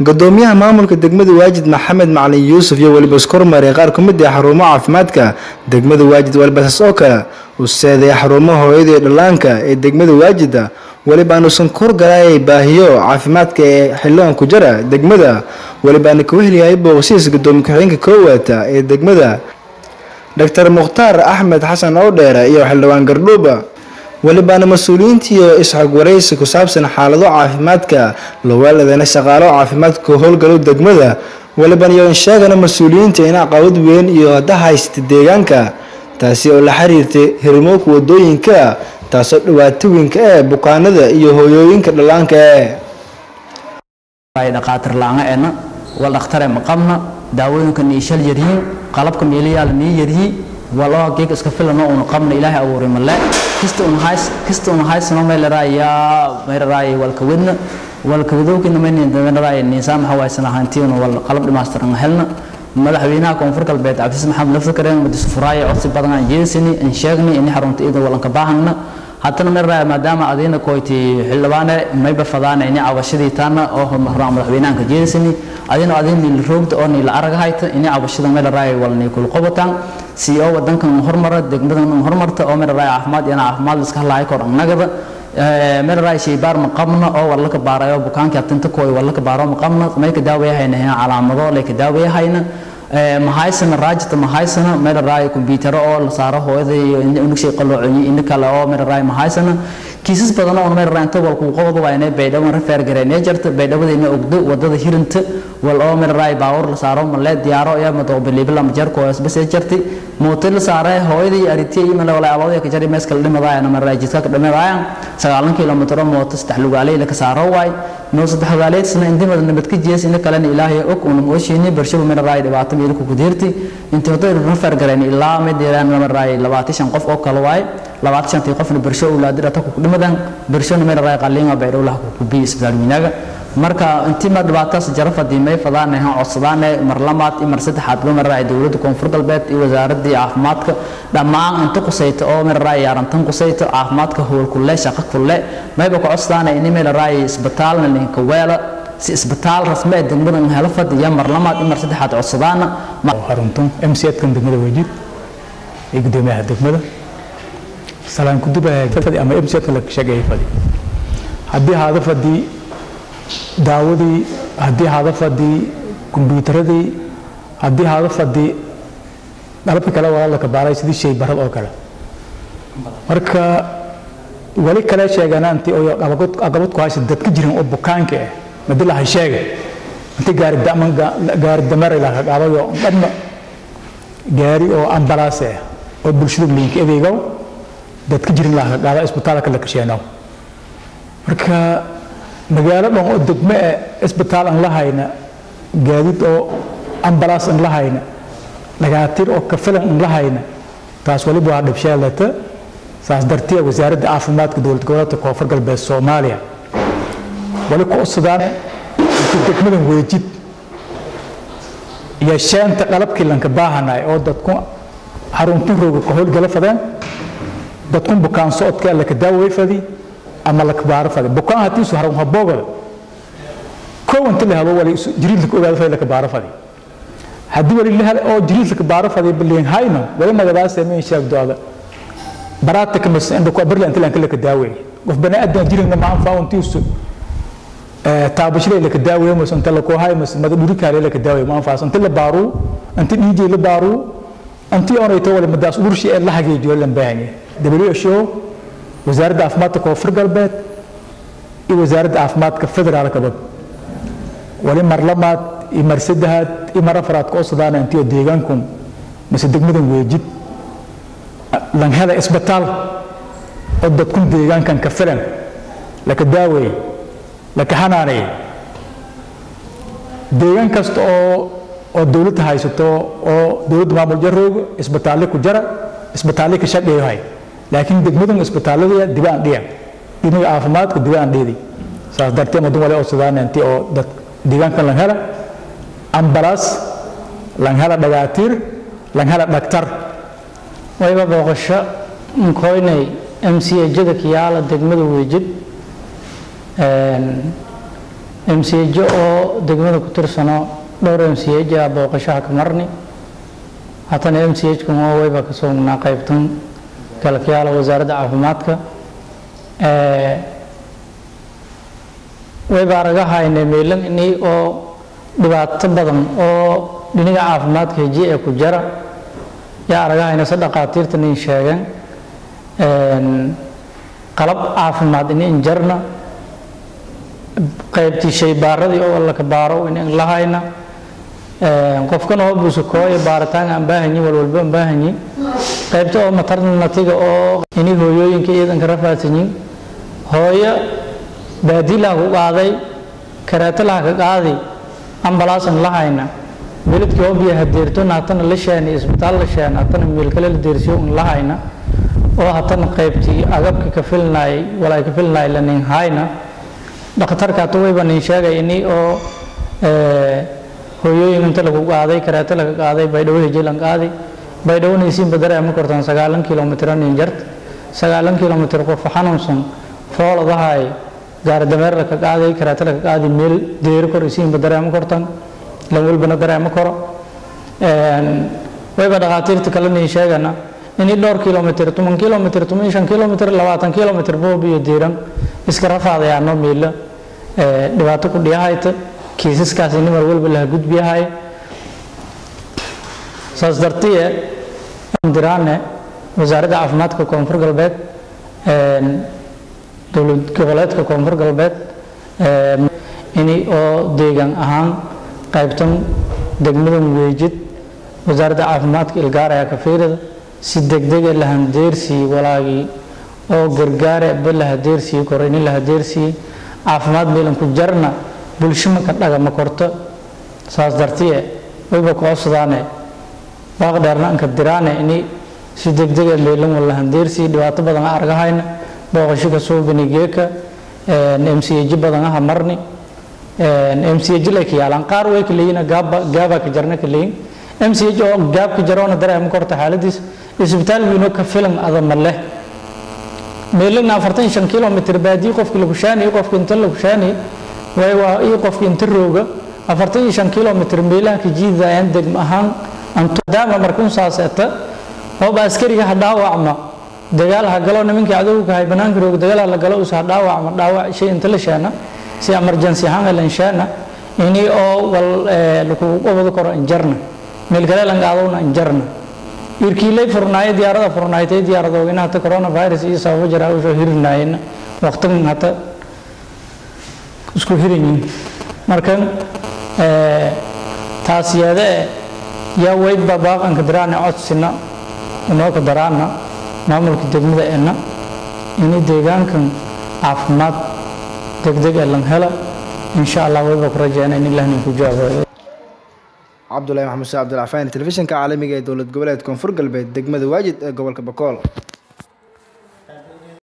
gudoomiyaha maamulka degmada waajid maxamed macalin yuusuf iyo weliba iskormaray qaar ka mid ah xarumo caafimaadka degmada waajid walibasaas oo kale uu seeday xarumaha hooyada iyo dhallaanka ee degmada waajida welibaana usan korgalaayay baahiyo caafimaadka ee xildhibaan ku jara degmada welibaana ka weheliyahay booqsiis gudoomiye ku-xigeenka koowaata ee degmada doctor mukhtaar axmed xasan oodheere iyo xildhibaan gardhuuba welibaana mas-uuliyiintiiyo isxog waraysi ku saabsan xaalado caafimaadka lawaaladana shaqaalo caafimaadka howlgalow degmada weliban iyo sheegana mas-uuliyiinta in caqabad weyn iyo hadda haysta deegaanka taasi oo la xiriirtay hirmooka wadooyinka taasoo dhibaato weynka ee bukaanada iyo hooyooyinka dhallaanka ee dhaqaatir laanga wal dhakhtare ma qabna daawooyinka niishal yaryihiin qalabka meelayaal nii yaryihiin waloo geeg iska filano uuna qabna ilaahay abuuray male kista un hays kista un haysano meelaraaya meelaraaya walka wadna walka wadowkina meelaraaya niisaam waxa waaysan ahaantiina wal qalab dhammaystiran helna madaxweynaha koonfur galbeed cabdisiis maxamed lafta kareen madisu furaayo codsi badan aan jeedisani in sheegnay in xarunta iyada walanka baahana haddana meelaraaya maadaama adiina koyti xildhibaane mayba fadaana ini cabashadii taana oo hormaraan madaxweynahanka jeedisani adina adin niil roogda oo niil arag hayta ini cabashada meelaraaya wal niikul qobataan si oo wadankan hormara degmadan hormarta oo meelaraaya caafimaad iyana caafimaad iska halaaya kor annagada meelaraaya shaybaar ma qabna oo walla ka baarayo bukaanka atinta kooy walla ka baaro ma qabna may ka daawayahayna calaamado lay ka daawayahayna mahaysana raajita mahaysana meelaraaya kombyutaro oo la saaro hooyada iyo unugshay qaloocoyi ina kale oo meelaraaya mahaysana kiisas badan oo meelaraaya inta wal kuu qobodo waa inay baydhabo rafeer gareynee jarta baydhabadayna ogdo wadada hirinta wal oo meelaraaya baawur la saaro malee diyaaro iyo madoobiliibila majarko isbasee jartay mooto la saaray hooyadii aritiya iyo male walaa abadaya ka jari mees kala dhimadaayana meelaraaya jidka ka dhimadaayaan sagaalan kilomitro mooto saddex lugaaley la ka saaro waay noo saddex lugaaleedsna indimada nabad ka jees ina kalena ilaahay og una mooshiini barshaba meelaraaya dhibaato meelku ku deerti intii hoday rafeer gareen ilaa mid deeraan meelaraaya labaatan shan qof oo kale waay labaatan shantii qofna bersho owlaadi dhata ku dhimadan bershona meelaraaya qaliinga baydhowlaha ku biyi isbitaal winaaga marka intii mar dhibaataas jara fadiimay fadaane han codsadaane mar lamaad iyo mar saddexaad ba mararaaya dowladda koonfur galbeed iyo wasaaradii caafimaadka dhammaan inta qusayta oo mararaaya yaarantan qusayta caafimaadka howl kulle shaqo kulle mayba ku codsadaane ini meelaraaya isbitaalna linka weela si isbitaal rasmi ee degmadan helo fadiya mar lamaad iyo mar saddexaad codsadaana xaruntan mcedkan degmada wejid iyo gudoomiyaha degmada salaan kudubaya ama mcedka la sheegaya fadi haddii haada fadii daawadii haddii haada fadii kombyuutaradii haddii haada fadii qalabka kale waa la kabaaray sidii shay barad oo kale marka wali kale sheegana intii oo aqabad ku haysa dadka jiran oo bukaanka ah madi lahay sheega intii gaari daman gaari dameer ilaa ka qaabayo dhanna gaari oo ambalaas ah oo bulshada liinka adeegow dadka jiran ilaa ka qaada isbitaalka la kasheeno marka magaalo dhan oo degmo eh isbitaal aan la hayna gaadiid oo ambalaas aan la hayna dhagaatiir oo kafilan aan la hayna taas waliba waa dhibsheelata saas dartiya wasaaradda caafimaadka dowlad goboleedka koonfur galbeed soomaaliya wali ku codsadaan intii degmadan weejid iyo sheenta qalabkii lanka baahanay oo dadku xaruntin rooga ka howlgala fadeen dadkun bukaan socodka alla ka daaway fadi ama la kabaaro fadi bukaan haddii su harun haboogada kow inta la helo wali jiriid la ogaado fadi la kabaaro fadi haddii wali la helo oo jiriid la kabaaro fadi biliin hayno wali nagadaas sameyn sheegdooda baraata ka mas inda ku barla inta la kala ka daaway qof bani aadan jirina ma anfaa intiisu taabashada la ka daawayo mas inta la ku hay mas mada dhuri kaale la ka daawayo ma anfaa inta la baaru inta dhiijay la baaru intii oonayto wali madaas urshi ee la hageejiyo lan baahanya WHO wasaaradda caafimaadka koonfur galbeed iyo wasaaradda caafimaadka federaalkaba wali mar lamaad iyo mar saddexaad iyo mar afraad ka codsadaan intii deegaankun mise degmadan weejid lan hela isbitaal oo dadkun deegaankan ka filan laka daaweeye laka xanaaneeye deegaan kasta oo oo dowladda haysato oo dowladda maamul jarooga isbitaalle ku jara isbitaalle ka shaqeeyo hay laakiin degmadan isbitaalada dibaan dhiya dhinaga caafimaadka dibaan dheedi saas darteed madun wale codsadaan intii oo dad deegaankan lan hela ambalaas lan hela dhagaatiir lan hela dhaktar wayba booqasho nkoynay mcjada kiyaala degmada weejid mcjo oo degmada ku tirsano dhowr mch a booqashaha ka marni haddana mch kan oo wayba ka sugnaa qaybtan kalkayaala wasaaradda caafimaadka wayba aragahayne meelan ini oo dhibaato badan oo dhiniga caafimaadka heji ee ku jara yaa aragahayna se dhaqaatiirtan in sheegeen qalab caafimaad in injarna qaybtii shaybaaradii oo laka baaro in lahayna qofkan oo busukooya baaritaan aan baahanyi walwalba aan baahanyi qaybta oo maternatiga oo ini hooyooyinka iyadanka rafaadsanyin hooyo baadilaha ku qaaday kareetalaha ka qaadi ambalaasan lahayna beledkii oo biyo hadeertona hatana la sheeni isbitaal la sheena hatana meelkale la deersiyo un lahayna oo hatana qaybtii agabka ka filnaay walaay ka filnaay la nin hayna dhakhtarka hata wayba nin sheegay ini oo hooyooyin inta lagu qaaday kareeto laga qaaday baydhabo hejelan qaadi baydhawonaysiinba dareema kortaan sagaalan kilomitr nin jart sagaalan kilomitr qof xanuunsan fooladahay gaardameer laka qaaday kareeto laka qaadi meel deeri kor isiinba dareema kortan lan walbana dareema koro wayba dhakhaatiirta kale nin sheegana ini dhowr kilomitr toban kilomitr toban shan kilomitr labaatan kilomitr boob iyo diiran iska rafaadayaano meelo dhibaato ku dhiyahayta kiisaskaas ini mar walba laha gudbiyahay saas dartiye diraane wasaaradda caafimaadka koonfur galbeed dowlad goboleedka koonfur galbeed ini oo deegaan ahaan qaybtan degmadan weejid wasaaradda caafimaadka ilgaar ayaa ka fiirida si degdega la handeersii walaagii oo gargaare ba la hadeersii koro ini la hadeersii caafimaad meelan ku jarna bulsho maka dhagama korto saas dartiye wayba koosadaane baaq dheerna anka diraane ini si degdega meelan wala handeersii dhibaato badan argahayna booqasho ka soo banigeeka mch badan aha marni mch lay ka yaalaan qaar way ka leeyiin gaaba ka jarna ka leeyin mch oo gaab ka jaroona dareema korta xaaladiis isbitaal wiino ka filan adama leh meelagna afartan shan kilomitr baadiyi qofki lagu shaaniy qofki inta lagu shaaniy way waa ii qofki inta rooga afartan iyo shan kilomitr meelaha ka jiidayaan degma ahaan maadaama markuun saaseeta ooba askariga ha dhaawacma dagaal ha galo nimankii cadowga hay banaanka rooga dagaal ha la galo us ha dhaawacma dhaawac shay inta la sheena si emergency ahaan lan sheena ini oo wal lakugu qabado karo injarna meel kale lan qaadowna injarna irkiilay furnaayay diyaarada furnaaytay diyaaradooga hata coronavirus iyo sababo jira usoo hirinaayeen waqtigan hata isku hiranyiin marka taas yeede yaa weydba baaqanka daraana codsina inoo ka daraana maamulka degmada ena ini deegaankan caafimaad degdeg ee lan hela insha allah wayba ku rajeyna in ilah ninku jawaabo cabdulahi maxamed sheekh cabdilcafaan telefishinka caalamiga ee dowlad goboleed koonfur galbeed degmada waajid ee gobolka bakool